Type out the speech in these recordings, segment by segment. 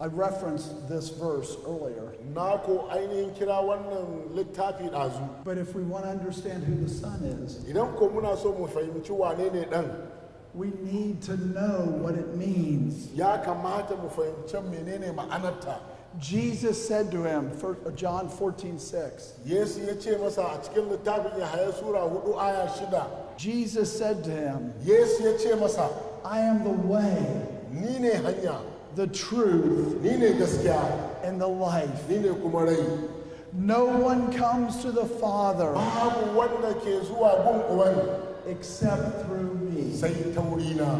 I referenced this verse earlier. na ko ainihin kira wannan littafi ɗazu But if we want to understand who the Son is, idan ko muna so mu fahimci wane ne ɗan we need to know what it means. ya kamata mu fahimci menene ma'anarta Jesus said to him, fir- John 14, 6, yesu ya ce masa a cikin littafin yahaya sura hudu aya shida Jesus said to him, yesu ya ce masa I am the way, ni ne hanya the truth, ni ne gaskiya and the life. ni ne kuma rai No one comes to the Father babu wanda ke zuwa gun uban except through me. sai ta wurina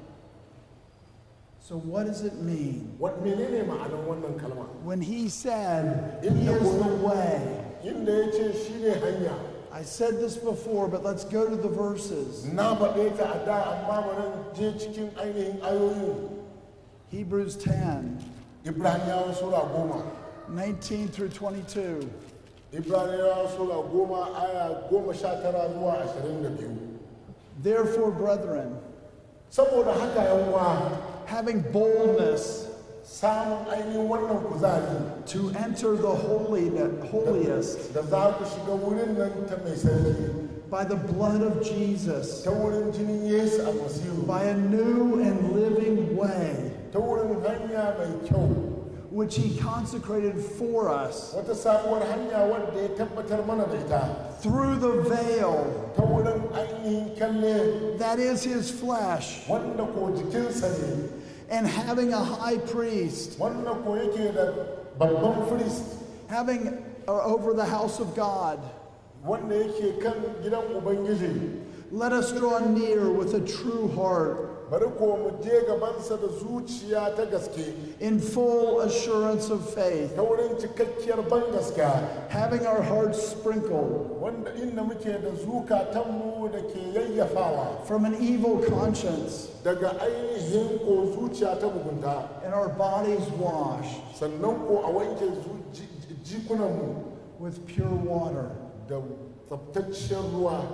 So, what does it mean Wat menene ma'anar wannan kalma when he said, He is the way? inda ya ce shi ne hanya I said this before, but let's go to the verses. na faɗe ta a da amma bari je cikin ainihin ayoyin Hebrews 10, ibraniyawa sura goma 19 through 22. ibraniyawa sura goma aya goma sha tara zuwa ashirin da biyu Therefore, brethren, saboda haka yanwa having boldness samun ainihin wannan kuzari to enter the holy, holiest da za ku shiga wurin nan ta mai sarki by the blood of Jesus, ta wurin jinin yesu almasihu by a new and living way, ta wurin hanya mai kyau which he consecrated for us wata sabuwar hanya wadda ya tabbatar mana da ita through the veil, ta wurin ainihin kyalle that is his flesh, wanda ko jikinsa ne and having a high priest, wanda ko yake da babban firist having uh, over the house of God. wanda yake kan gidan ubangiji Let us draw near with a true heart, bari ko mu je gabansa da zuciya ta gaske in full assurance of faith, ta wurin cikakkiyar ban gaskiya having our hearts sprinkled wanda inda muke da zukatanmu da ke yayyafawa from an evil conscience, daga ainihin ko zuciya ta mugunta and our bodies washed sannan ko a wanke zu- ji- ji- jikunanmu with pure water. da tsabtaccen ruwa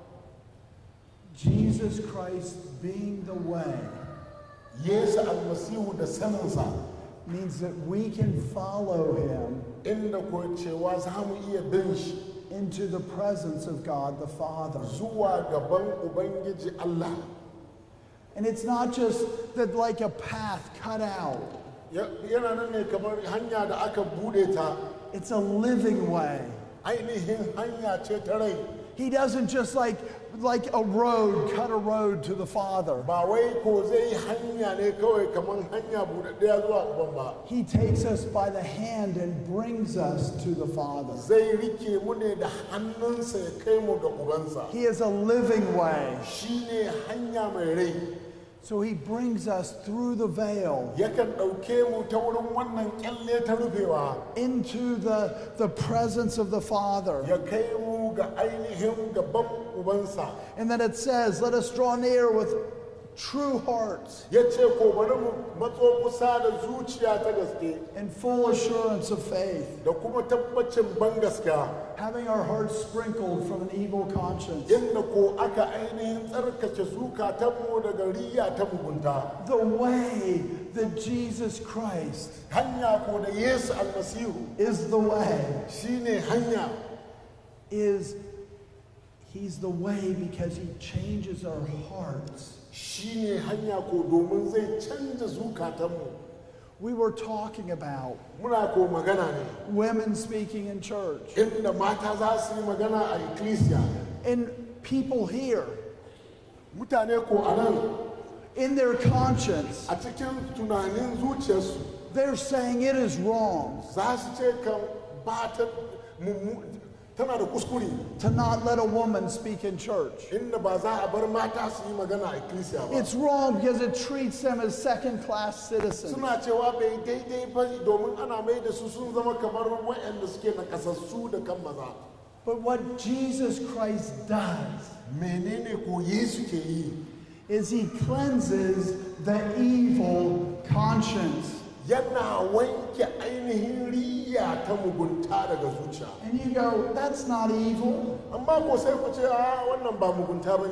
Jesus Christ being the way yesu almasihu da saninsa means that we can follow him inda ko cewa za mu iya bin shi into the presence of God the Father. zuwa gaban ubangiji allah And it's not just that like a path cut out. Ya- yana nan ne kamar hanya da aka bude ta It's a living way. ainihin hanya ce ta rai He doesn't just like like a road cut a road to the Father. ba wai ko zai yi hanya ne kawai kamar hanya buɗaɗɗaya zuwa uban ba He takes us by the hand and brings us to the Father. zai rike mu ne da hannunsa ya kai mu ga ubansa He is a living way. shi ne hanya mai rai So he brings us through the veil yakan ɗauke mu ta wurin wannan kyalle ta rufewa into the, the presence of the Father. ya kai mu ga ainihin gaban ubansa And then it says, Let us draw near with true hearts ya ce ko bari mu matso kusa da zuciya ta gaske and full assurance of faith, da kuma tabbacin ban gaskiya having our hearts sprinkled from an evil conscience. inda ko aka ainihin tsarkake zukatanmu daga riya ta mugunta The way that Jesus Christ hanya ko da yesu almasihu is the way shine hanya is he's the way because he changes our hearts. shine hanya ko domin zai canza zukatanmu We were talking about muna ko magana ne women speaking in church inda mata za su yi magana a ecclesia and people here mutane ko a nan in their conscience a cikin tunanin zuciyarsu they're saying it is wrong za su ce kan ba ta mummu- tana da kuskure to not let a woman speak in church. inda ba za a bar mata su yi magana a ecclesia ba It's wrong because it treats them as second class citizens. suna cewa bai daidai ba domin ana mai da su sun zama kamar waɗanda suke na kasassu da kan maza But what Jesus Christ does menene ko yesu ke yi is he cleanses the evil conscience. yana wanke ainihin riya ta mugunta daga zuciya And you go, that's not evil. amma ko sai ku ce a wannan ba mugunta ba ne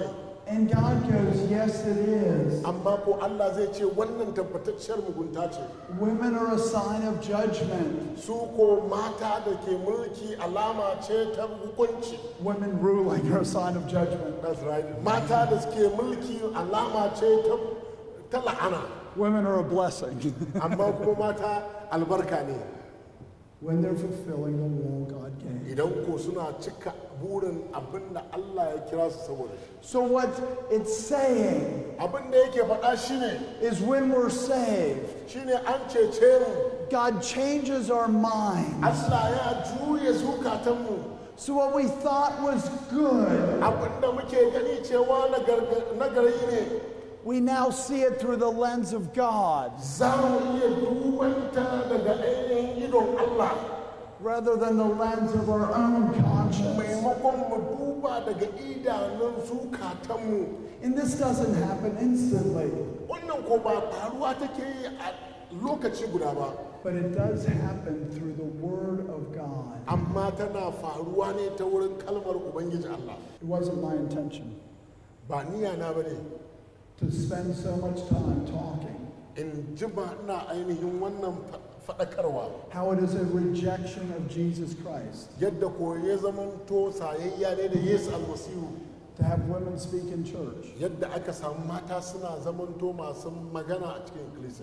And God goes, Yes, it is. amma ko Allah zai ce wannan tabbatacciyar mugunta ce Women are a sign of judgment. su ko mata da ke mulki alama ce ta hukunci Women ruling are a sign of judgment. That's right. mata da suke mulki alama ce ta ta la'ana Women are a blessing amma kuma mata albarka ne when they're fulfilling the law God gave. idan ko suna cika burin abin da Allah ya kira su saboda shi So, what it's saying abin da yake faɗa shine is when we're saved, shine an cece mu God changes our mind. Allah ya juye zukatanmu So, what we thought was good, abin da muke gani cewa nagar- nagari ne we now see it through the lens of God za mu iya dubanta daga ainihin idon Allah rather than the lens of our own conscience. maimakon mu duba daga idanun zukatanmu And this doesn't happen instantly, wannan ko ba faruwa take yi a lokaci guda ba but it does happen through the Word of God. amma tana faruwa ne ta wurin kalmar ubangiji Allah It wasn't my intention ba niyya na bane to spend so much time talking in jima ina ainihin wannan fa- faɗakarwa how it is a rejection of Jesus Christ yadda ko ya zamanto sayayya ne da Yesu almasihu to have women speak in church. yadda aka samu mata suna zamanto masu magana a cikin ikkilisiya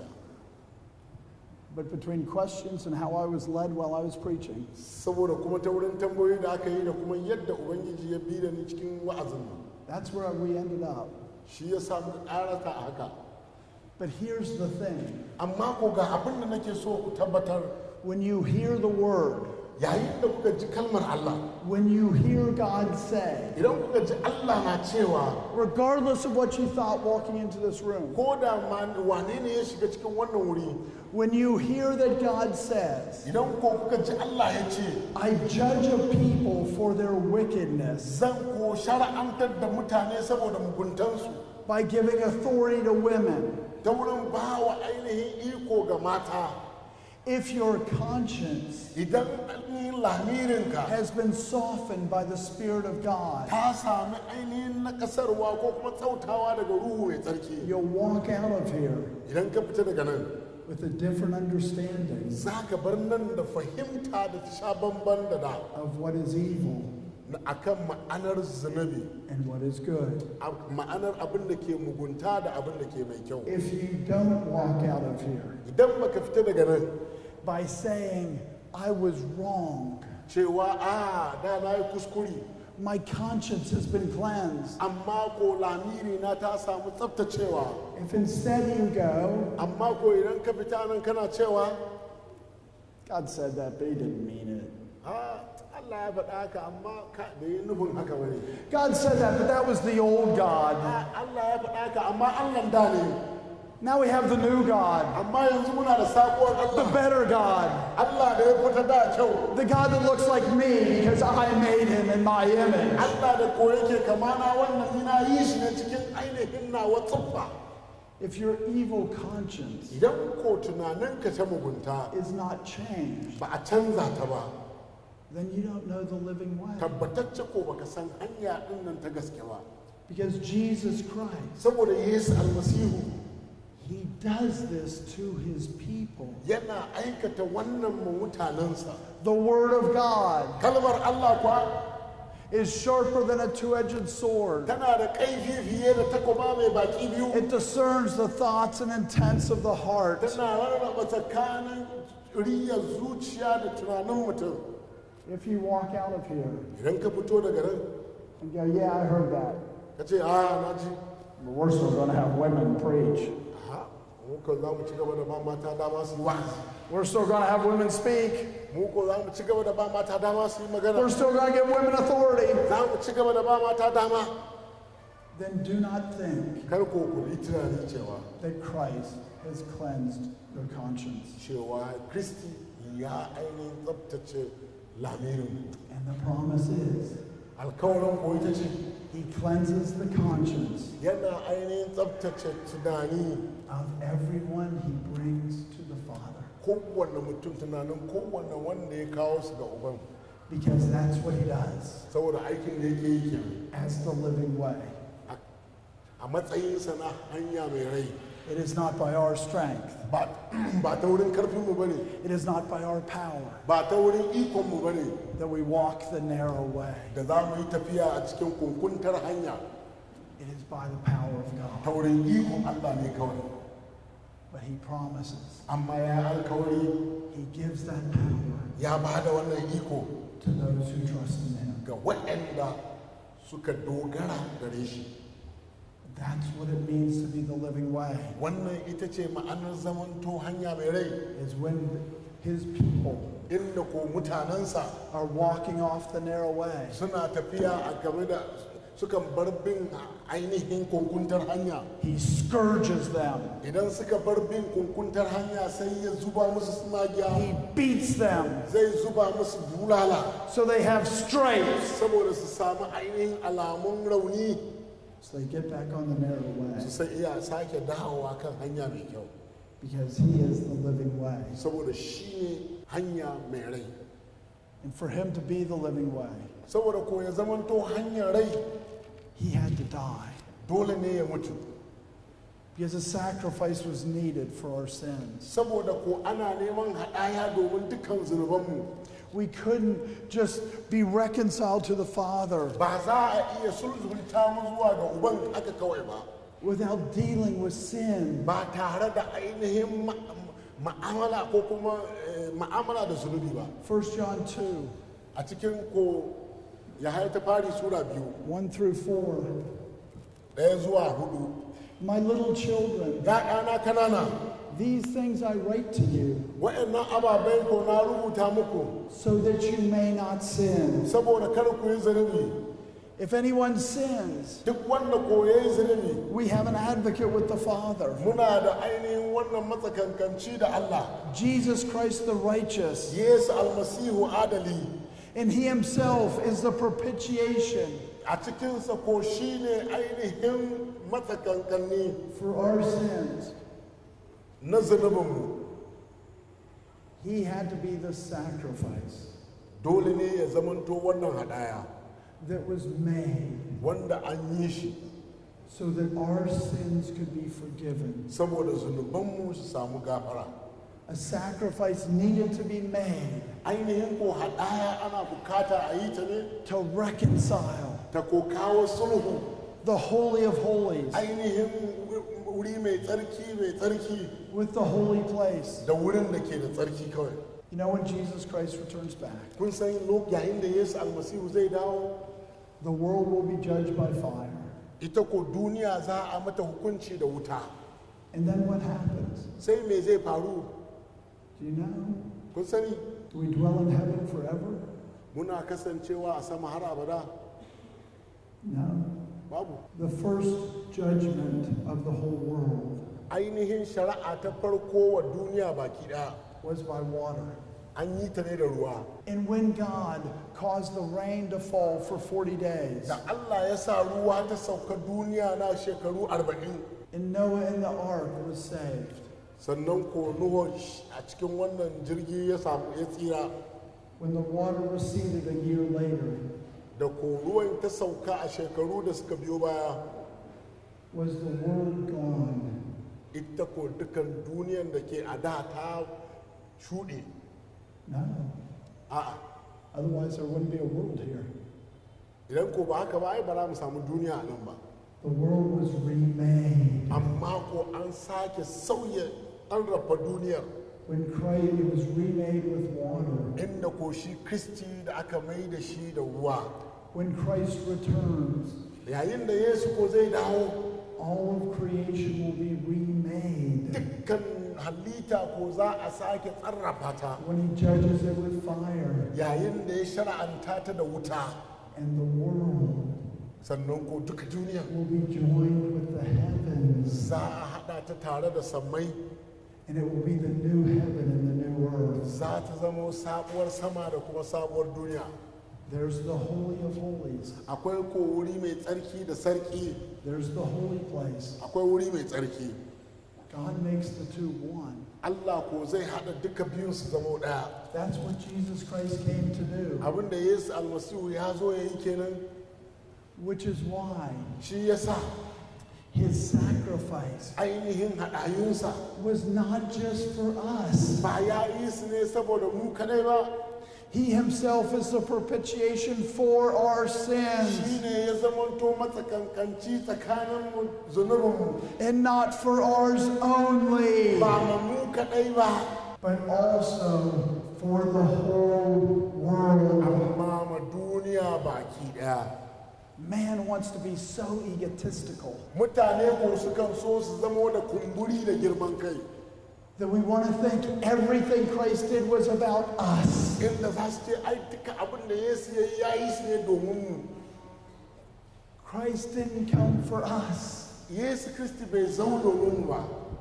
But between questions and how I was led while I was preaching, saboda kuma ta wurin tambayoyi da aka yi da kuma yadda ubangiji ya bi da ni cikin wa'azin nan that's where we ended up. shi ya samu ƙarata a haka But here's the thing amma ko ga abin da nake so ku tabbatar when you hear the word, yayin da kuka ji kalmar Allah when you hear God say, idan kuka ji Allah na cewa regardless of what you thought walking into this room, ko da ma wane ne ya shiga cikin wannan wuri when you hear that God says, idan ko kuka ji Allah ya ce I judge a people for their wickedness zan ko shara'antar da mutane saboda muguntansu by giving authority to women, ta wurin ba wa ainihin iko ga mata if your conscience idan ainihin lamirinka has been softened by the Spirit of God, ta sami ainihin nakasarwa ko kuma tsautawa daga ruhu mai tsarki you'll walk out of here idan ka fita daga nan with a different understanding za ka bar nan da fahimta da ta sha bamban da da of what is evil na akan ma'anar zunubi and what is good. a- ma'anar abin da ke mugunta da abin da ke mai kyau If you don't walk out of here idan baka fita daga nan by saying, I was wrong, cewa a da na yi kuskure my conscience has been cleansed, amma ko lamiri na ta samu tsaftacewa if instead you go, amma ko idan ka fita nan kana cewa God said that, but He didn't mean it. a Allah ya faɗa haka amma ka bai yi nufin haka bane God said that, but that was the old God. a Allah ya faɗa haka amma Allah da ne Now we have the new God, amma yanzu muna da sabuwar the Allah better God, Allah da ya fita da kyau the God that looks like me because I made him in my image. Allah da ko yake kamana wannan ina yi shi ne cikin ainihin nawa tsuffa If your evil conscience idan ko tunaninka ta mugunta is not changed, ba a canza ta ba then you don't know the living way. tabbatacce ko baka san hanya din nan ta gaske ba Because Jesus Christ, saboda Yesu almasihu he does this to his people. yana aikata wannan ma mutanensa The Word of God kalmar Allah kuwa is sharper than a two edged sword. tana da kaifi fiye da takoba mai baki biyu It discerns the thoughts and intents of the heart. tana rarraba tsakanin riyar zuciya da tunanin mutum If you walk out of here idan ka fito daga nan and go, Yeah, I heard that, ka ce a na ji but we're still going to have women preach. ha mu ko za mu ci gaba da ba mata dama su yi wa'azi We're still going to have women speak. mu ko za mu ci gaba da ba mata dama su yi magana We're still going to give women authority. za mu ci gaba da ba mata dama Then do not think kar ko ku yi tunani cewa that Christ has cleansed your conscience. cewa kristi ya ainihin tsabtace lamirin And the promise is, alkawarin ko ita ce He cleanses the conscience yana ainihin tsabtace tunani of everyone He brings to the Father. kowanne mutum tunanin kowanne wanda ya kawo su ga uban Because that's what He does saboda aikin da yake yi kenan as the living way. A- a matsayinsa na hanya mai rai It is not by our strength, ba ba ta wurin karfinmu ba ne it is not by our power ba ta wurin ikonmu ba ne that we walk the narrow way. da za mu yi tafiya a cikin kunkuntar hanya It is by the power of ta God. wurin ikon Allah ne kawai But He promises, amma ya alkawari He gives that power ya ba da wannan iko to those who trust in Him. ga waɗanda suka dogara gare shi That's what it means to be the living way, wannan ita ce ma'anar zamanto hanya mai rai is when His people inda ko mutanensa are walking off the narrow way. suna tafiya a game da sukan bar bin ainihin kunkuntar hanya He scourges them. idan suka bar bin kunkuntar hanya sai ya zuba musu He sinagiya beats them zai zuba musu bulala so they have stripes. saboda su samu ainihin alamun rauni So they get back on the narrow way su sai iya sake dawowa kan hanya mai kyau because He is the living way. saboda shi ne hanya mai rai And for Him to be the living way, saboda ko ya zamanto hanyar rai He had to die dole ne ya mutu because a sacrifice was needed for our sins. saboda ko ana neman haɗaya domin dukkan zunubanmu We couldn't just be reconciled to the Father ba za a iya sulhunta mu zuwa ga uban aka kawai ba without dealing with sin. ba tare da ainihin ma- ma'amala ko kuma eh, ma'amala da zunubi ba 1 John 2 a cikin ko ya ta fari sura biyu 1 through 4. ɗaya zuwa hudu My little children, ya'yana kanana these things I write to you wa'annan ababai ko na rubuta muku so that you may not sin. saboda kar ku yi zunubi If anyone sins, duk wanda ko ya yi zunubi we have an advocate with the Father, muna da ainihin wannan matsakankanci da Allah Jesus Christ the righteous, Yesu almasihu adali and He Himself is the propitiation a cikinsa ko shi ne ainihin matsakankanni for our sins. na zunubinmu He had to be the sacrifice dole ne ya zamanto wannan hadaya that was made wanda an yi shi so that our sins could be forgiven. saboda zunubanmu su samu gafara A sacrifice needed to be made ainihin ko hadaya ana bukata a yi ta ne to reconcile ta ko kawo sulhu the Holy of Holies ainihin wuri mai tsarki mai tsarki with the holy place. da wurin da ke da tsarki kawai You know, when Jesus Christ returns back, kun san lo- yayin da yesu almasihu zai dawo the world will be judged by fire. ita ko duniya za a mata hukunci da wuta And then what happens? sai me zai faru Do you know? kun sani Do we dwell in heaven forever? muna kasancewa a sama har abada No. babu The first judgment of the whole world ainihin shari'a ta farko wa duniya baki daya was by water. an yi ta ne da ruwa And when God caused the rain to fall for 40 days, da Allah ya sa ruwa ta sauka duniya na shekaru arba'in and Noah in the ark was saved, sannan ko Nuhu a cikin wannan jirgi ya samu ya tsira when the water receded a year later, da ko ruwan ta sauka a shekaru da suka biyo baya was the world gone? ita ko dukan duniyan da ke a da ta shuɗe No. a'a Otherwise, there wouldn't be a world here. idan ko ba haka ba ai ba za mu samu duniya a nan ba The world was remade. amma ko an sake sauya an rafa duniyar When Christ it was remade with water. inda ko shi kristi da aka mai da shi da ruwa When Christ returns, yayin da yesu ko zai dawo all of creation will be remade. dukkan halitta ko za a sake tsarrafa ta When he judges it with fire, yayin da ya shara'anta ta da wuta and the world sannan ko duka duniya will be joined with the heavens, za a haɗa ta tare da sammai and it will be the new heaven and the new earth. za ta zama sabuwar sama da kuma sabuwar duniya There's the Holy of Holies. akwai ko wuri mai tsarki da sarki There's the holy place. akwai wuri mai tsarki God makes the two one. allah ko zai haɗa duka biyun su zama ɗaya That's what Jesus Christ came to do, abinda yesu almasihu ya zo ya yi kenan which is why shi ya sa His sacrifice ainihin haɗayunsa was not just for us. ba ya yi su ne saboda mu kadai ba He himself is the propitiation for our shi sins ne ya zamanto matsakankanci tsakanin mu zunubinmu and not for ours only, ba ma mu kadai ba but also for the whole world. amma ma duniya baki daya Man wants to be so egotistical mutane ko sukan so su zamo da kumburi da girman kai that we want to think everything Christ did was about us. inda za su ce ai duka abin da yesu ya yi ya yi su ne domin mu Christ didn't come for us. yesu kristi bai zo domin mu ba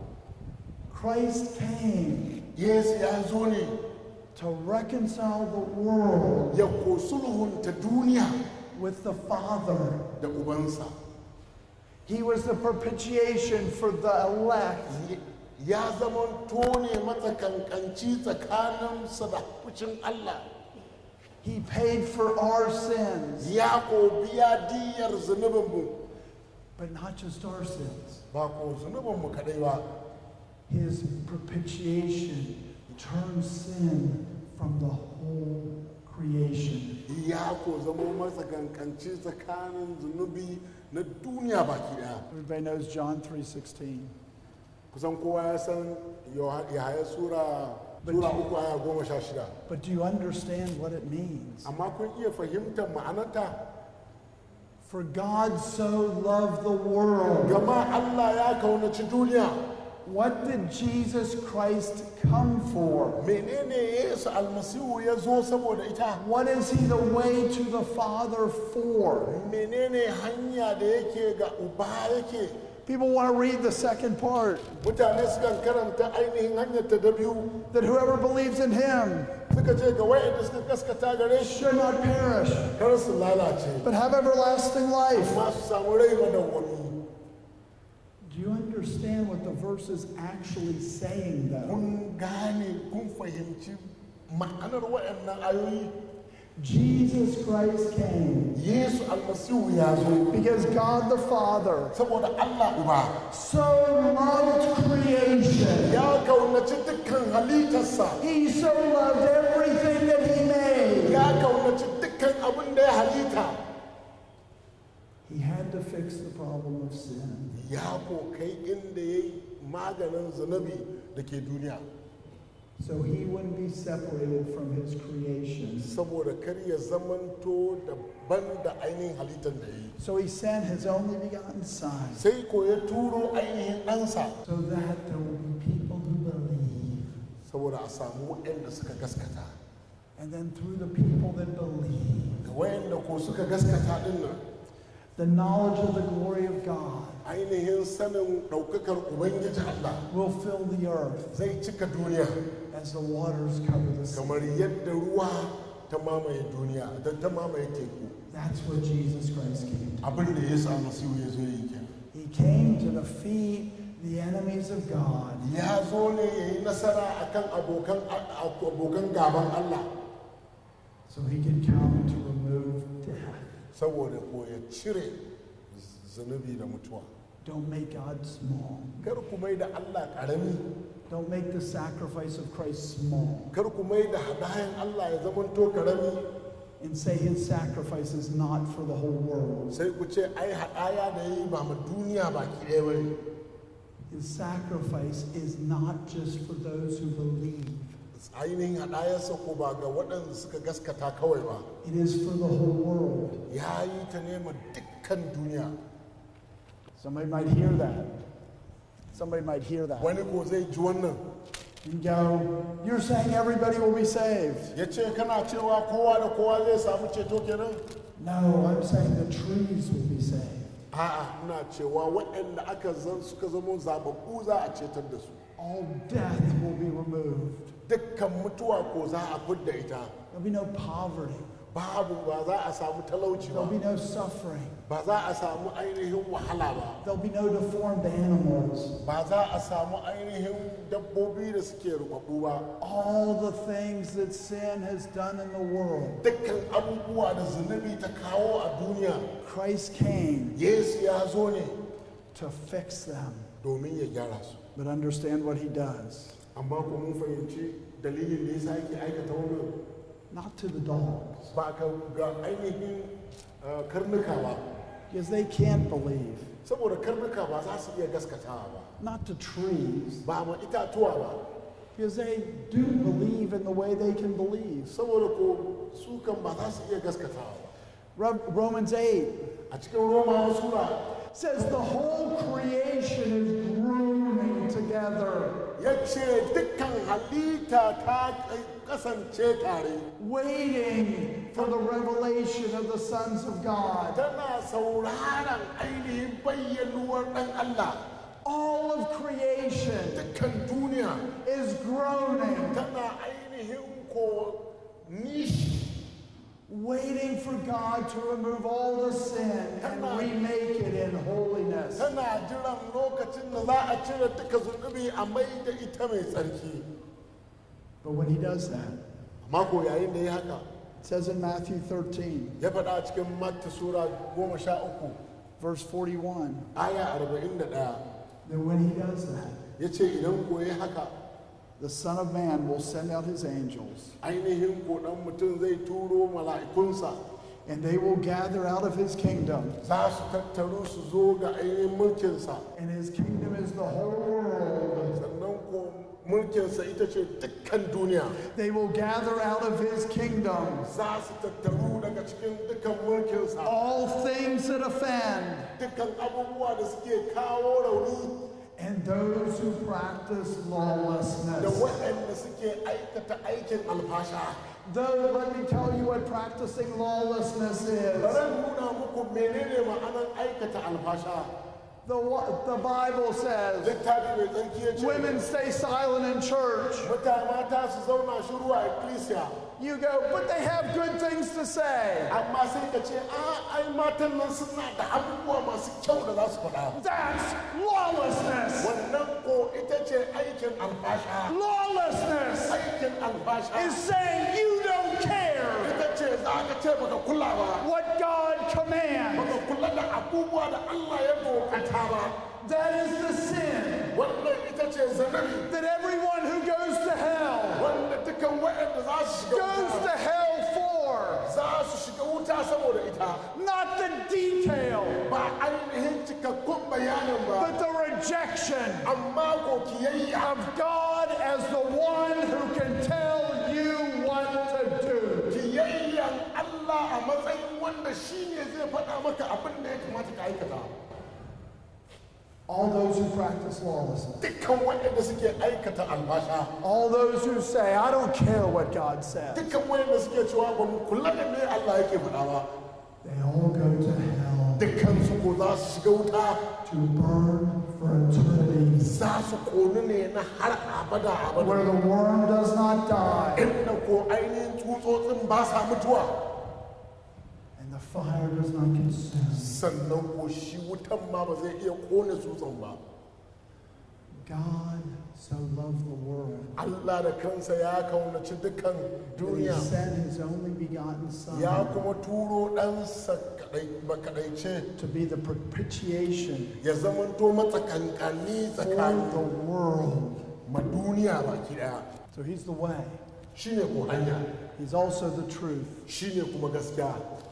Christ came yesu ya zo ne to reconcile the world ya ko sulhunta duniya with the Father. da ubansa He was the propitiation for the elect. ya zama tone matsakankanci tsakaninsa da fushin Allah He paid for our sins, ya ko biya diyar zunubinmu but not just our sins. ba ko zunubinmu kadai ba His propitiation turns sin from the whole creation. ya ko zama matsakankanci tsakanin zunubi na duniya baki daya Everybody knows John 3:16. kusan kowa ya san yahaya sura sura uku aya goma sha shida But do you understand what it means? amma kun iya fahimtar ma'anarta For God so loved the world. gama Allah ya kaunaci duniya What did Jesus Christ come for? menene yesu almasihu ya zo saboda ita What is he the way to the Father for? menene hanya da yake ga uba yake People want to read the second part mutane sukan karanta ainihin hanyar ta da biyu that whoever believes in him suka ce ga wayanda suka gaskata gare shi should not perish, kar su lalace but have everlasting life. amma su samu rai madawwami Do you understand what the verse is actually saying, though? kun gane kun fahimci ma'anar waɗannan ayoyi Jesus Christ came yesu almasihu ya zo because God the Father saboda allah uba so loved creation. ya kaunaci dukkan halittarsa He so loved everything that He made. ya kaunaci dukkan abin da ya halitta He had to fix the problem of sin. ya ko kai inda ya yi maganin zunubi da ke duniya So he wouldn't be separated from his creation. saboda kar ya zamanto daban da ainihin halittar da ya yi So he sent his only begotten Son sai ko ya turo ainihin ɗansa so that there will be people who believe. saboda a samu waɗanda suka gaskata And then through the people that believe, ga waɗanda ko suka gaskata ɗin nan the knowledge of the glory of God ainihin sanin ɗaukakar ubangiji Allah will fill the earth zai cika duniya as the waters cover the sea. kamar yadda ruwa ta mamaye duniya da ta mamaye teku That's what Jesus Christ came to. abin da ya samu siyo ya zo yi kenan He came to defeat the enemies of God ya zo ne ya yi nasara akan abokan abokan gaban Allah so he could come to remove death. saboda ko ya cire zunubi da mutuwa Don't make God small. kar ku mai da Allah ƙarami Don't make the sacrifice of Christ small kar ku mai da hadayan Allah ya zamanto ƙarami and say his sacrifice is not for the whole world. sai ku ce ai hadaya da yi ba ma duniya baki ɗaya ba ne His sacrifice is not just for those who believe, ainihin hadayarsa ko ba ga waɗanda suka gaskata kawai ba it is for the whole world. ya yi ta nema dukkan duniya Somebody might hear that. Somebody might hear that wani ko zai ji wannan and go, You're saying everybody will be saved. ya ce kana cewa kowa da kowa zai samu ceto kenan No, I'm saying the trees will be saved. a'a ina cewa waɗanda aka zan suka zama zababbu za a cetar da su All death will be removed. dukkan mutuwa ko za a fidda ita There'll be no poverty. babu ba za a samu talauci There'll be ba no suffering. ba za a samu ainihin wahala ba There'll be no deformed animals. ba za a samu ainihin dabbobi da suke rubabbu ba All the things that sin has done in the world. dukkan abubuwa da zunubi ta kawo a duniya Christ came yesu ya zo ne to fix them. domin ya gyara su But understand what he does. amma ko mun fahimci dalilin da yasa yake aikata wannan Not to the dogs, ba ka ga ainihin uh, karnuka ba because they can't believe. saboda karnuka ba za su iya gaskatawa ba Not to trees, ba ma itatuwa ba because they do believe in the way they can believe. saboda ko su kan ba za su iya gaskatawa ba Ro- Romans 8 a cikin romawa sura says the whole creation is groaning together, ya ce dukkan halitta ta kasance tare waiting for the revelation of the sons of God. tana sauraron ainihin bayyanuwar ɗan Allah All of creation dukkan duniya is groaning, tana ainihin ko nishi waiting for God to remove all the sin and remake it in holiness. tana jiran lokacin da za a cire duka zunubi a mai da ita mai tsarki But when he does that, amma ko yayin da ya haka it says in Matthew 13, ya faɗa a cikin matta sura goma sha uku verse 41, aya arba'in da ɗaya that when he does that, ya ce idan ko ya haka the Son of Man will send out his angels, ainihin ko ɗan mutum zai turo mala'ikunsa and they will gather out of his kingdom. za su tattaru su zo ga ainihin mulkinsa And his kingdom is the whole world. sannan ko mulkinsa ita ce dukkan duniya They will gather out of his kingdom za su tattaru daga cikin dukkan mulkinsa all things that offend dukkan abubuwa da suke kawo rauni and those who practice da lawlessness. waɗanda suke aikata aikin alfasha Though, let me tell you what practicing lawlessness is. bari nuna muku menene ma'anar aikata alfasha The, wa- the Bible says littafi mai tsarki ya ce women stay silent in church. mata mata su zauna shiru a ecclesia You go, but they have good things to say. amma sai ka ce a ai matan nan suna da abubuwa masu kyau da za su faɗa That's lawlessness. wannan ko ita ce aikin alfasha Lawlessness aikin alfasha is saying you don't care ita ce za ka ce baka kula ba what God commands. baka kula da abubuwa da Allah ya dokata ba That is the sin wannan ita ce zanabi that everyone who goes to hell wanda dukan waɗanda za su shiga goes to wuta hell for. za su shiga wuta saboda ita Not the detail, ba ainihin cikakkun bayanin ba but the rejection amma ko kiyayya of God as the one who can tell you what to do. kiyayyan Allah a matsayin wanda shi ne zai faɗa maka abin da ya kamata ka aikata All those who practice lawlessness, dukkan waɗanda suke aikata albasha all those who say, I don't care what God says, dukkan waɗanda suke cewa ba mu kula da me Allah yake faɗa ba they all go to hell dukkan su ko za su shiga wuta to burn for eternity, za su konu ne na har abada abada where the worm does not die inda ko ainihin tsutsotsin ba sa mutuwa and the fire does not consume. sannan ko shi wutan ma ba zai iya kone tsutsan ba God so loved the world Allah da kansa ya kaunaci dukkan that he duniya sent his only begotten Son ya kuma turo ɗansa makaɗaice to be the propitiation ya zamanto matsakankani for tsakanin the world. ma duniya baki ɗaya So he's the way. shine ko hanya He's also the truth. shine kuma gaskiya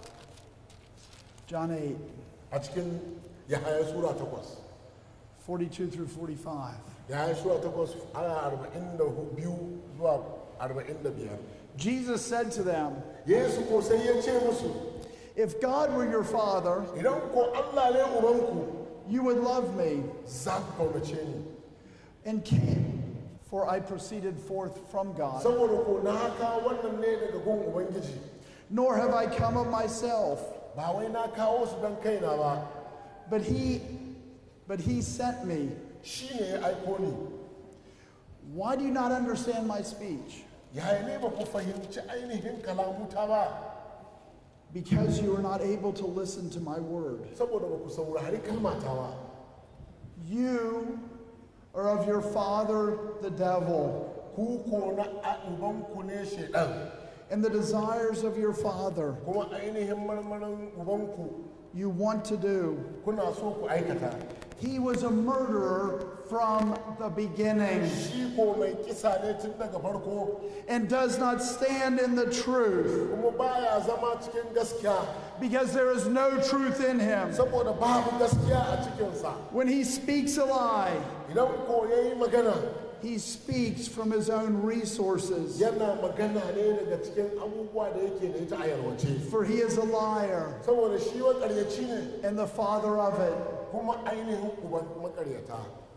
John 8, a cikin yahaya sura takwas 42 through 45. yahaya sura takwas ana arba'in da biyu zuwa arba'in da biyar Jesus said to them, yesu ko sai ya ce musu If God were your father, idan ko allah ne ubanku you would love me za ku kaunace ni and came, for I proceeded forth from God. saboda ko na kawo wannan ne daga gun ubangiji Nor have I come of myself, ba wai na kawo su don kaina ba but he but he sent me. shi ne ya aiko ni Why do you not understand my speech? yaya ne ba ku fahimci ainihin kalamuta ba Because you are not able to listen to my word. saboda ba ku saurari kalmata ba You are of your father the devil, ku ko na a- ubanku ne shaidan and the desires of your father kuma ainihin marmarin ubanku you want to do. kuna so ku aikata He was a murderer from the beginning shi ko mai kisa ne tun daga farko and does not stand in the truth kuma baya zama cikin gaskiya because there is no truth in him. saboda babu gaskiya a cikinsa When he speaks a lie, idan ko ya yi magana he speaks from his own resources, yana magana ne daga cikin abubuwa da yake da ita a yalwace for he is a liar saboda shi makaryaci ne and the father of it. kuma ainihin uban makaryata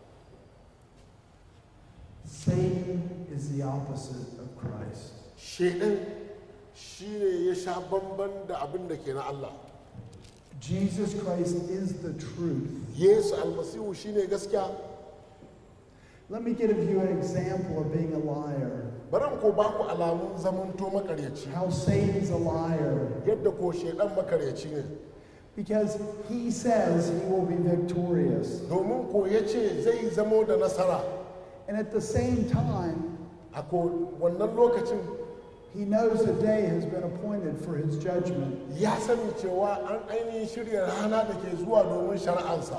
Satan is the opposite of Christ. shaidan shi ne ya sha bamban da abin da ke na Allah Jesus Christ is the truth. yesu almasihu shi ne gaskiya Let me give you an example of being a liar. baran ko ba ku alamun zamanto makaryaci How Satan's a liar. yadda ko shaidan makaryaci ne Because he says he will be victorious. domin ko ya ce zai zamo da nasara And at the same time, a ko wannan lokacin he knows a day has been appointed for his judgment. ya sani cewa an ainihin shirya rana da ke zuwa domin shari'ansa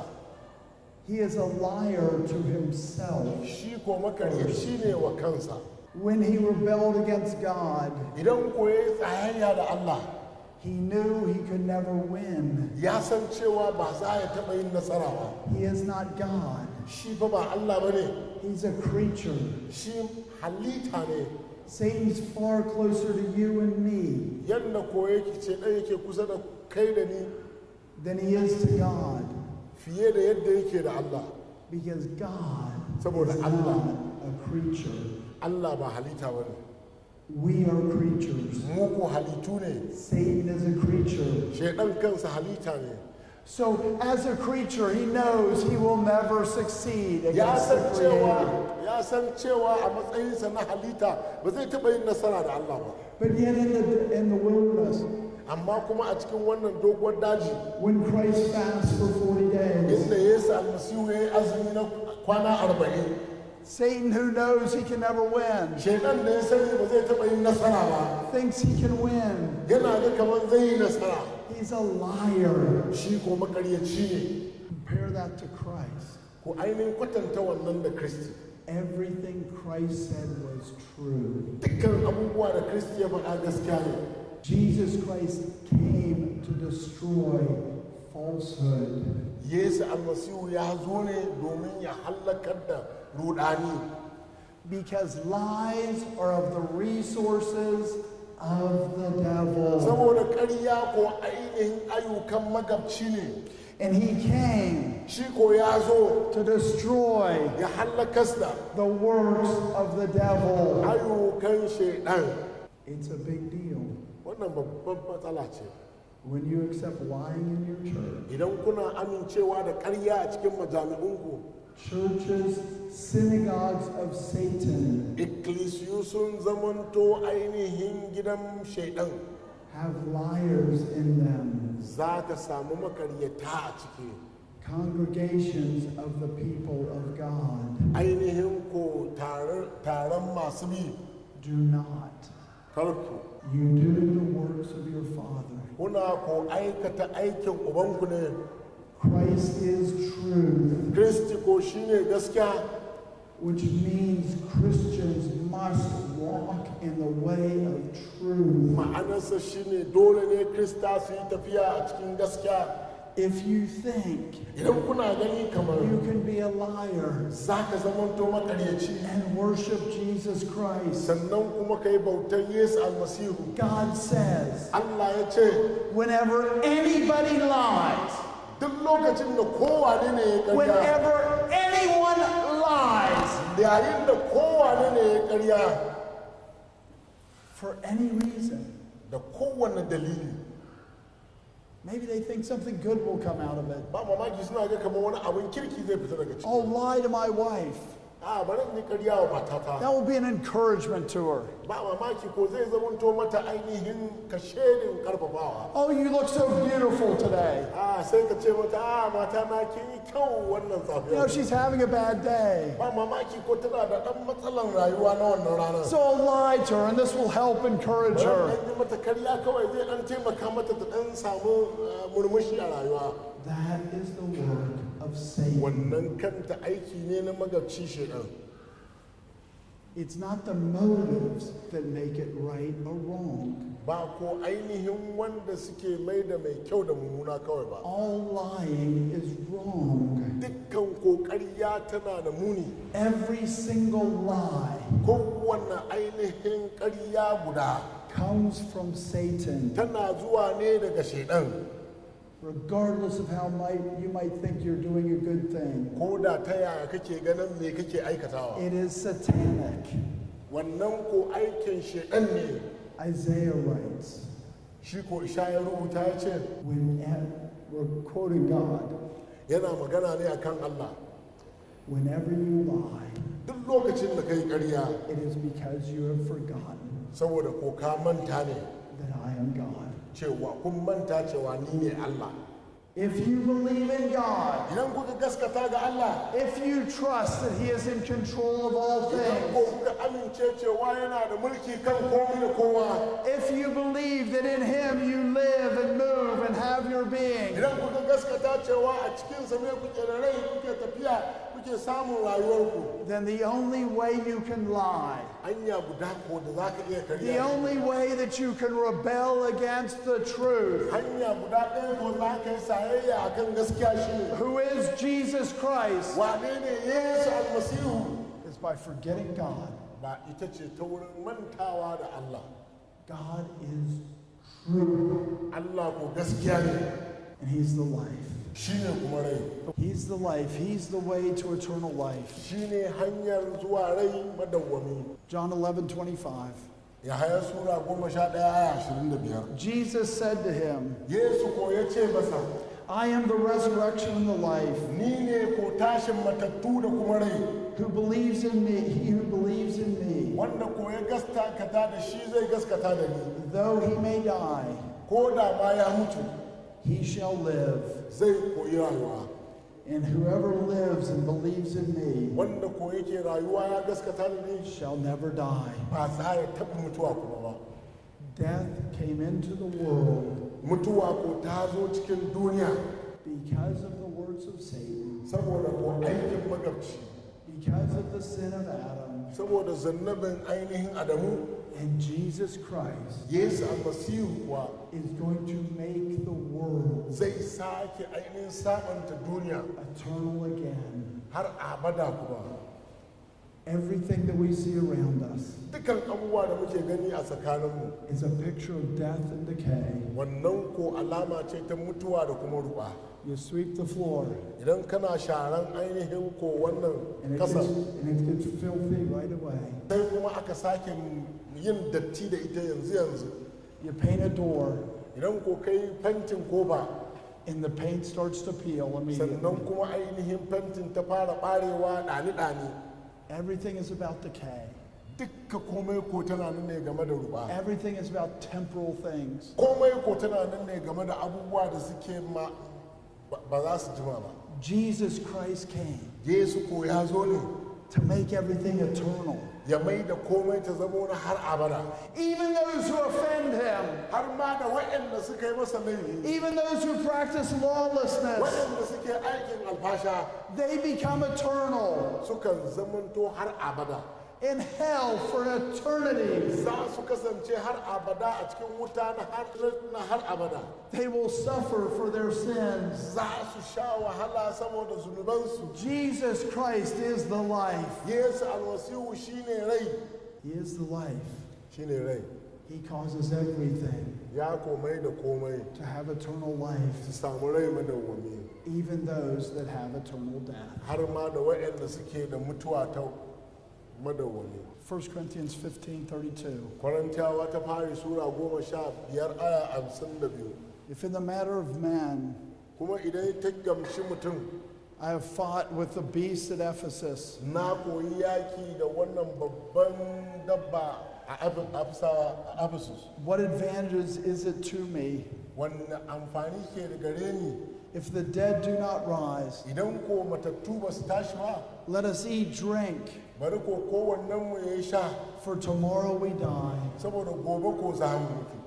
He is a liar to himself. shi ko makaryaci ne wa kansa When he rebelled against God, idan ko ya yi tsayayya da Allah he knew he could never win. ya san cewa ba za ya taɓa yin nasara ba He is not God. shi fa ba Allah ba ne He's a creature. shi halitta ne Satan's far closer to you and me yadda ko yake ce ɗan yake kusa da kai da ni than he is to God. fiye da yadda yake da Allah Because God Saboda is Allah. not a creature. Allah ba halitta ba ne We are creatures. mu ko halittu ne Satan is a creature. shaidan kansa halitta ne So, as a creature, he knows he will never succeed ya against san the cewa Creator. ya san cewa a matsayinsa na halitta ba zai taɓa yin nasara da Allah ba But yet, in the, in the wilderness, amma kuma a cikin wannan doguwar daji when Christ fasts for 40 days, inda yesu almasihu ya yi azumi na kwana arba'in Satan, who knows he can never win, shaidan da ya sani ba zai taɓa yin nasara ba thinks he can win. yana ga kamar zai yi nasara He's a liar. shi ko makaryaci ne Compare that to Christ. ko ainihin kwatanta wannan da kristi Everything Christ said was true. dukkan abubuwa da kristi ya faɗa gaskiya ne Jesus Christ came to destroy falsehood. yesu almasihu ya zo ne domin ya hallakar da rudani Because lies are of the resources of the devil. saboda ƙarya ko ainihin ayyukan magabci ne And he came shi ko ya zo to destroy ya hallakas da the works of the devil. ayyukan shaidan It's a big deal wannan babban matsala ce when you accept lying in your church. idan kuna amincewa da ƙarya a cikin majami'unku Churches, synagogues of Satan ikkilisiyu sun zamanto ainihin gidan shaidan have liars in them. za ka samu makaryata a ciki Congregations of the people of God ainihin ko tarar- taron masu bi do not. karku You do the works of your Father. kuna ko aikata aikin ubanku ne Christ is truth, kristi ko shine gaskiya which means Christians must walk in the way of truth. ma'anarsa shine dole ne krista su yi tafiya a cikin gaskiya If you think idan kuna gani kamar you can be a liar za ka zamanto makaryaci and worship Jesus Christ, sannan kuma ka yi bautar yesu almasihu God says, allah ya ce whenever anybody lies, duk lokacin da kowane ne ya karya whenever anyone lies yayin da kowane ne ya karya for any reason, da kowane dalili maybe they think something good will come out of it. ba mamaki suna ga kamar wani abin kirki zai fita daga ciki I'll lie to my wife. a bari in yi karya wa matata That will be an encouragement to her. ba mamaki ko zai zamanto mata ainihin kashedin karfafawa Oh, you look so beautiful today. a sai ka ce mata a mata na kin yi kyau wannan You know, safiya she's having a bad day. ba mamaki ko tana da ɗan matsalan rayuwa na wannan ranar So I'll lie to her, and this will help encourage bari her. ɗan yi mata karya kawai zai ɗan taimaka mata ta ɗan samu uh, murmushi a rayuwa That is the work of Satan. wannan kanta aiki ne na magabci shaidan It's not the motives that make it right or wrong. ba ko ainihin wanda suke mai da mai kyau da mummuna kawai ba All lying is wrong. dukkan kokariya tana da muni Every single lie kowanne ainihin ƙarya guda comes from Satan, tana zuwa ne daga shaidan regardless of how might you might think you're doing a good thing. ko da ta yaya kake ganin me kake aikatawa It is satanic. wannan ko aikin shaidan ne Isaiah writes, shi ko isha ya rubuta ya ce when we're quoting God, yana magana ne akan Allah whenever you lie, duk lokacin da kai ƙarya it is because you have forgotten saboda ko ka manta ne that I am God. cewa kun manta cewa ni ne Allah If you believe in God, idan kuka gaskata ga Allah if you trust that He is in control of all idan ko things, kuka amince cewa yana da mulki kan komai da kowa if you believe that in Him you live and move and have your being, idan kuka gaskata cewa a cikinsa ne kuke da rai kuke tafiya kuke samun rayuwarku then the only way you can lie, hanya guda ko da za ka iya the karya only way that you can rebel against the truth, hanya guda ɗaya ko za ka yi sayayya a kan gaskiya shi ne who is Jesus Christ, wane ne yesu almasihu is by forgetting God. ba ita ce ta wurin mantawa da allah God is true, allah ko gaskiya ne and He's the life. shi ne kuma rai He's the life. He's the way to eternal life. shi ne hanyar zuwa rai madawwami John 11, 25. ya haya sura goma sha ɗaya aya ashirin da biyar Jesus said to him, yesu ko ya ce masa I am the resurrection and the life. ni ne ko tashin matattu da kuma rai Who believes in me, he who believes in me, wanda ko ya gaskata da shi zai gaskata da ni though he may die, ko da ma ya mutu he shall live. zai koyi rayuwa And whoever lives and believes in me wanda ko yake rayuwa ya gaskata da ni shall never die. ba za ya taɓa mutuwa kuma ba Death came into the world mutuwa ko ta zo cikin duniya because of the words of Satan, saboda ko aikin magabci because of the sin of Adam, saboda zannabin ainihin adamu and Jesus Christ yesu almasihu kuwa is going to make the world zai sake ainihin sabanta duniya eternal again. har abada kuma Everything that we see around us dukan abubuwa da muke gani a tsakaninmu is a picture of death and decay. wannan ko alama ce ta mutuwa da kuma ruba You sweep the floor idan kana sharan ainihin ko and wannan it gets, kasa and it gets filthy right away. sai kuma aka sake yin datti da ita yanzu yanzu You paint a door idan ko kai fentin kofa and the paint starts to peel immediately. sannan kuma ainihin fentin ta fara barewa ɗani-ɗani Everything is about decay. dukka komai ko tana nan ne game da ruba Everything is about temporal things. komai ko tana nan ne game da abubuwa da suke ma ba- ba za su jima ba Jesus Christ came yesu ko ya zo ne to make everything eternal. ya mai da komai ta zama na har abada Even those who offend him, har ma da waɗanda suka yi masa laifi even those who practice lawlessness, waɗanda suke aikin alfasha they become eternal sukan zamanto har abada in hell for eternity. za su kasance har abada a cikin wuta na har, na har abada They will suffer for their sins. za su sha wahala saboda zunubansu Jesus Christ is the life. yesu almasihu shine rai He is the life. shine rai He causes everything ya komai da komai to have eternal life, su samu rai madawwami even those that have eternal death. har ma da waɗanda suke da mutuwa ta madawwami 1 Corinthians 15 32. kwarantiyawa ta fari sura goma sha biyar aya hamsin da biyu If in the matter of man kuma idan ta gamshi mutum I have fought with the beast at Ephesus, na koyi yaki da wannan babban dabba a Eph- Ephesawa- a ephesus what advantages is it to me wanne amfani ke da gare ni if the dead do not rise? idan ko matattu ba su tashi ba Let us eat, drink, bari ko kowannen mu ya yi sha for tomorrow we die. saboda gobe ko za mu mutu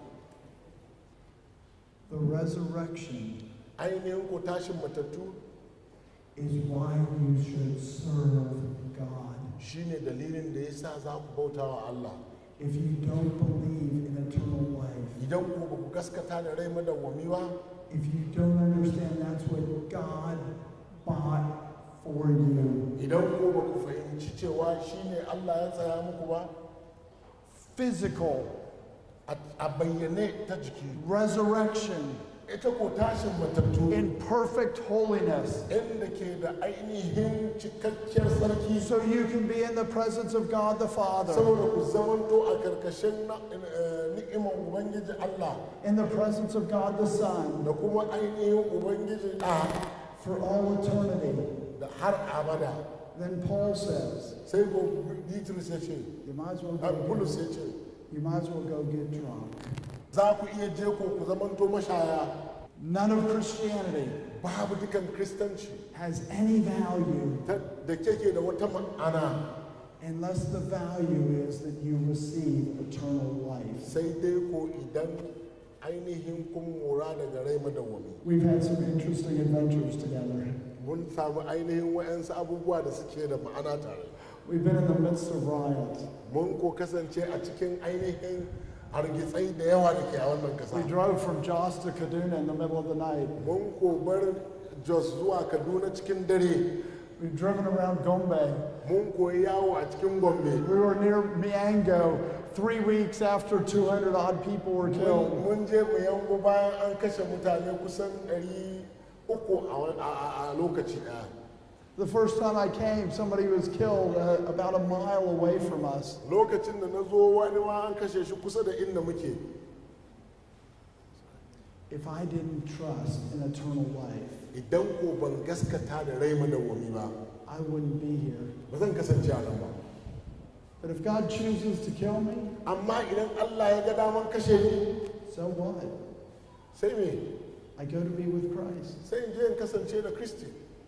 The resurrection ainihin ko tashin matattu is why you should serve God. shine dalilin da ya sa za ku bauta wa Allah If you don't believe in eternal life, idan ku ba ku gaskata da rai madawwami ba if you don't understand that's what God bought for you, idan ku ba ku fahimci cewa shine Allah ya tsaya muku ba physical a a bayyane ta jiki resurrection ita ko tashin matattu in perfect holiness, inda ke da ainihin cikakkiyar sarki so you can be in the presence of God the Father, saboda ku zamanto a karkashin na- eh, ni'imar ubangiji Allah in the presence of God the Son, da kuma ainihin ubangiji a for all eternity. da har abada Then Paul says, sai ko Bitrus ya ce you might as well a go Bulus get, ya ce you might as well go get drunk. za ku iya je ko ku zamanto mashaya None of Christianity babu dukan kristanci has any value ta- da keke da wata ma'ana unless the value is that you receive eternal life. sai dai ko idan ainihin kun mora daga rai madawwami We've had some interesting adventures together. mun samu ainihin wa'yansu abubuwa da suke da ma'ana tare We've been in the midst of riots. mun ko kasance a cikin ainihin hargitsai da yawa da ke a wannan We kasa drove from Jos to Kaduna in the middle of the night. mun ko bar jos zuwa kaduna cikin dare We've driven around Gombe. mun koyi yawo a cikin gombe We were near Miango three weeks after 200 odd people were mun killed. mun je mu yango bayan an kashe mutane kusan 300 a wa- a a- a lokaci ɗaya The first time I came, somebody was killed uh, about a mile away from us. lokacin da na zo wani ma an kashe shi kusa da inda muke If I didn't trust in eternal life, idan ko ban gaskata da rai madawwami ba I wouldn't be here. ba zan kasance a nan ba But if God chooses to kill me, amma idan allah ya ga daman kashe ni so what? sai me I go to be with Christ. sai in je in kasance da kristi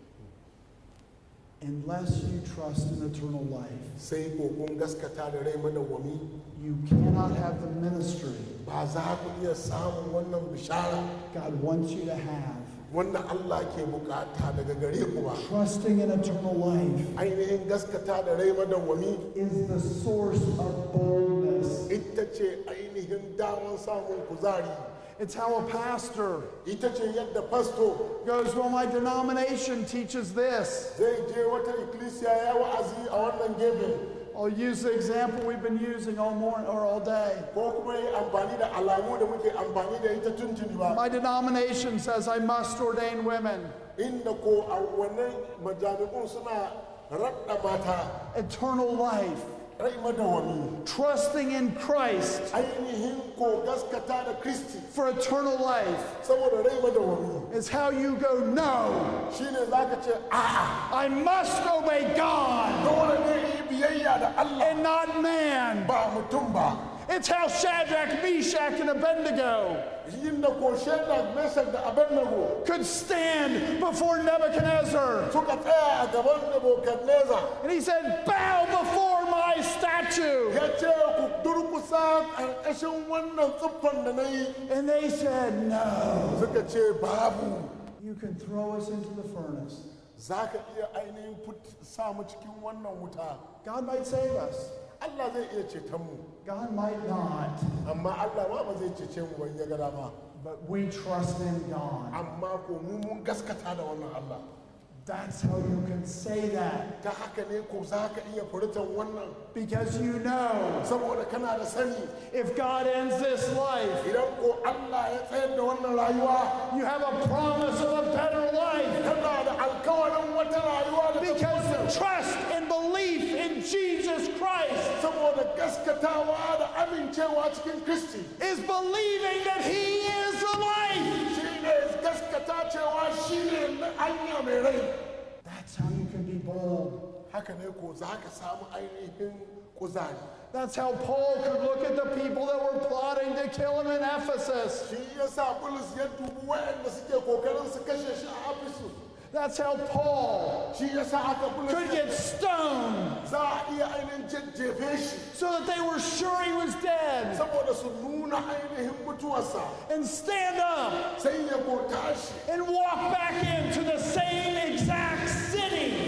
Unless you trust in eternal life, sai ko kun gaskata da rai madawwami you cannot have the ministry ba za ku iya samun wannan bishara God wants you to have. wanda allah ke bukata daga gare ku ba Trusting in eternal life ainihin gaskata da rai madawwami is the source of boldness. ita ce ainihin daman samun kuzari It's how a pastor ita ce yadda fasto goes, Well, my denomination teaches this. zai je wata ikkilisiya ya wa'azi a wannan gefe I'll use the example we've been using all morning or all day. ko kuma yi amfani da alamu da muke amfani da ita tuntuni ba My denomination says I must ordain women. inda ko a wannan majami'un suna raɗa mata Eternal life, rai madawami trusting in Christ ainihin ko gaskata da kristi for eternal life saboda rai madawami is how you go, No, shine za ka ce a'a I must obey God dole ne yi biyayya da allah and not man. ba mutum ba It's how Shadrach, Meshach, and Abednego yin da ko shaidar mesar da abednego could stand before Nebuchadnezzar. suka tsaya a gaban nebukadnezar And he said, Bow before my statue. ya ce ku durkusa ƙarƙashin wannan siffan da na yi And they said, No. suka ce babu You can throw us into the furnace. za ka iya ainihin put- sa mu cikin wannan wuta God might save us. allah zai iya ceton mu God might not. amma allah ma ba zai cece mu ban ya ga dama But we trust in God. amma ko mu mun gaskata da wannan allah That's how you can say that. ta haka ne ko za ka iya furtan wannan Because you know saboda kana da sani if God ends this life, idan ko allah ya tsayar da wannan rayuwa you have a promise of a better life. kana da alkawarin wata rayuwa da ta Because the trust and belief in Jesus Christ saboda gaskatawa da amincewa cikin kristi is believing that He is the life. shi ne gaskata cewa shi ne na hanya mai rai That's how you can be bold. haka ne ko za ka samu ainihin kuzari That's how Paul could look at the people that were plotting to kill him in Ephesus. shi ya sa bulus ya dubi waɗanda suke kokarin su kashe shi a afisu That's how Paul shi ya sa aka bulus could ya- get stoned za a iya ainihin jajjefe shi so that they were sure he was dead saboda su nuna ainihin mutuwarsa and stand up sai ya ko tashi and walk back into the same exact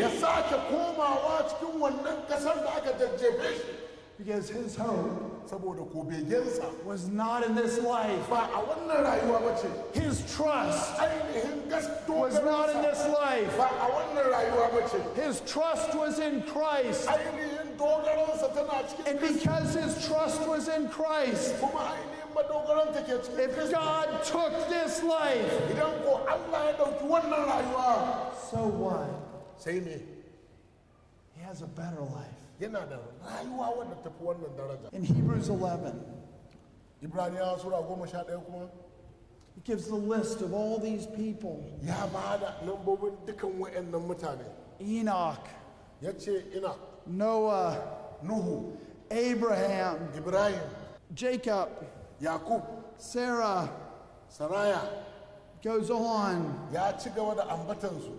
ya sake komawa cikin wannan kasar da aka jajjefe shi Because his hope saboda ko begensa was not in this life. ba a wannan rayuwa ba ce His trust ainihin gas was not in this life. ba a wannan rayuwa ba ce His trust was in Christ. ainihin dogaransa tana cikin And Kristi, because his trust was in Christ, kuma ainihin madogaranta ke cikin if Kristi. God took this life, idan ko Allah ya ɗauki wannan rayuwa so what? sai ne He has a better life. yana da rayuwa wadda tafi wannan daraja In Hebrews 11, ibraniyawa sura goma sha ɗaya kuma it gives the list of all these people ya ba da lambobin dukan wa'annan mutane Enoch, ya ce ina Noah, nuhu Abraham, ibrahim Jacob, yakub Sarah, saraya goes on. ya ci gaba da ambatansu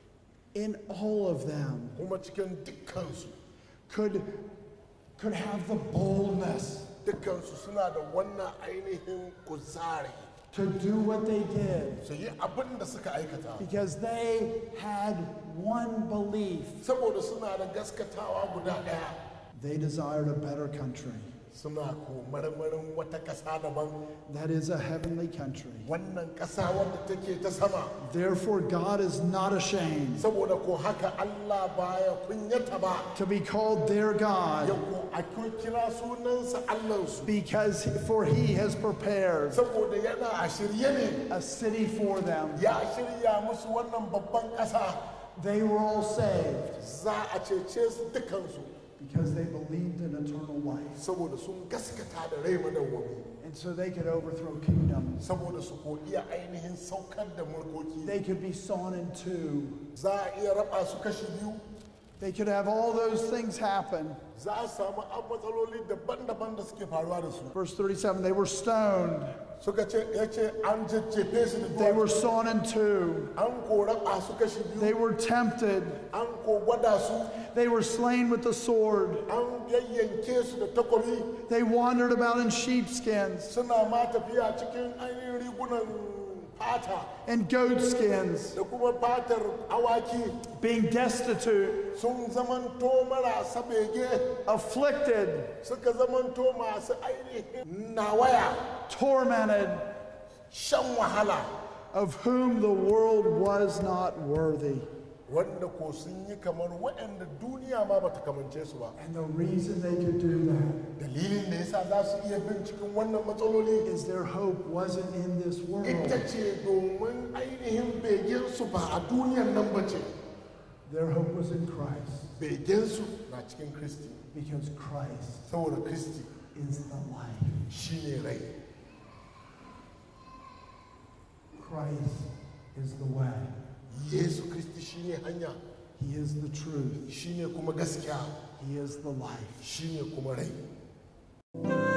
In all of them kuma cikin dukkansu could, could have the boldness dukkansu suna da wannan ainihin kuzari to do what they did su yi abin da suka aikata because they had one belief. saboda suna da gaskatawa guda ɗaya They desired a better country. suna ko marmarin wata ƙasa daban That is a heavenly country. wannan ƙasa wadda take ta sama Therefore, God is not ashamed saboda ko haka Allah baya kunyata ba to be called their ya God ko a kira sunansa Allahnsu because for he has prepared saboda yana a shirye ne a city for them. ya shirya musu wannan babban ƙasa They were all saved za a cece su dukansu because they believed in eternal life. saboda sun gaskata da rai madawwami And so they could overthrow kingdoms. saboda su ko iya ainihin saukar da mulkoki They could be sawn in two. za a iya raba su kashi biyu They could have all those things happen. za a samu an matsaloli daban-daban da suke faruwa da su Verse 37 they were stoned, suka ce ya ce an jajjefe su da they were duwatsu sawn in two, an ko raba su kashi they biyu were tempted, an ko gwada su they were slain with the sword, an yayyanke su da takobi they wandered about in sheepskins suna ma tafiya cikin ainihin rigunan fata and goatskins, da kuma fatar awaki being destitute, sun zamanto marasa bege afflicted, suka zamanto masu ainihin nawaya tormented, shan wahala of whom the world was not worthy. wanda ko sun yi kamar waɗanda duniya ma bata kamance su ba And the reason they could do that dalilin da yasa za su iya bin cikin wannan matsaloli is their hope wasn't in this world. ita ce domin ainihin begensu ba a duniyan nan ba ce Their hope was in Christ begensu na cikin kristi because Christ saboda kristi is the life. shine rai Christ is the way. yesu kristi shine hanya He is the truth. shine kuma gaskiya He is the life. shine kuma rai